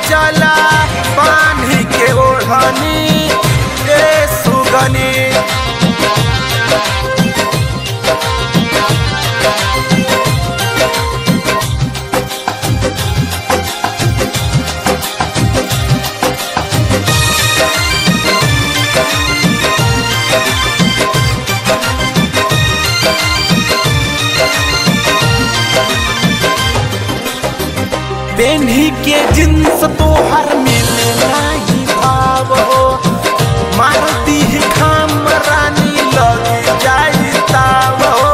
चला बांधी के ओढ़नी ए सुगनी पेन्ही के जिन्स तोहर मिले नाही भाव हो मारती है खाम रानी लग जाई ताव हो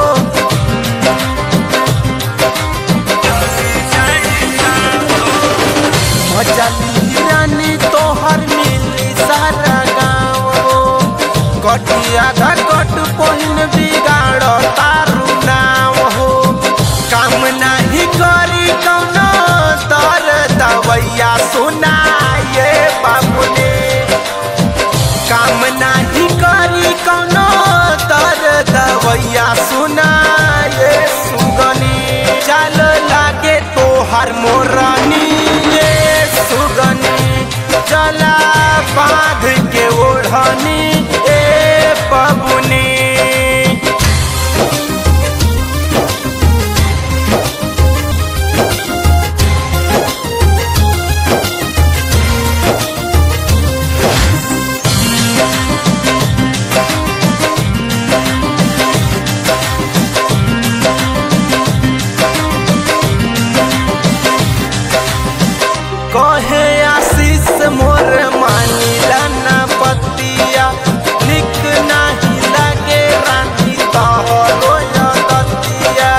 मचली रानी तोहर मिली सारा गाँव हो कटिया घट पहिन बिगाड़ तारू नाव हो काम नाही करी कौनो तर दवैया सुनाए बाबुने काम नाही करी कौनो तर दवैया सुनाए सुगनी चल लागे तोहर मोरनी ये सुगनी चला बांध के ओढ़नी ए बबुनी कहे आशीष मोर मानिला ना पतिया निक नाही लागे रानी तोहरो यदतिया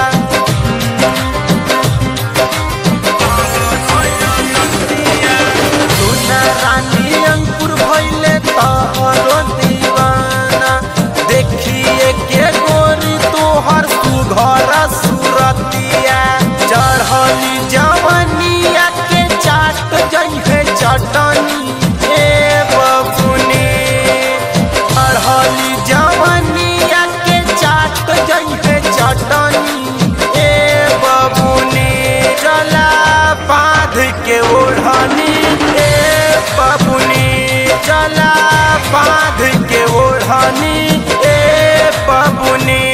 सुना रानी अंकुर भइले तोहरो दीवाना देखिए के गोरी तोहर सुघर सुरतिया चढ़ली जवनिया के चाट जइहे चटनी ए बबुनी चढ़ली जवनिया के चाट जइहे चटनी ए बबुनी चला बांध के ओढ़नी ए बबुनी चला बांध के ओढ़नी ए बबुनी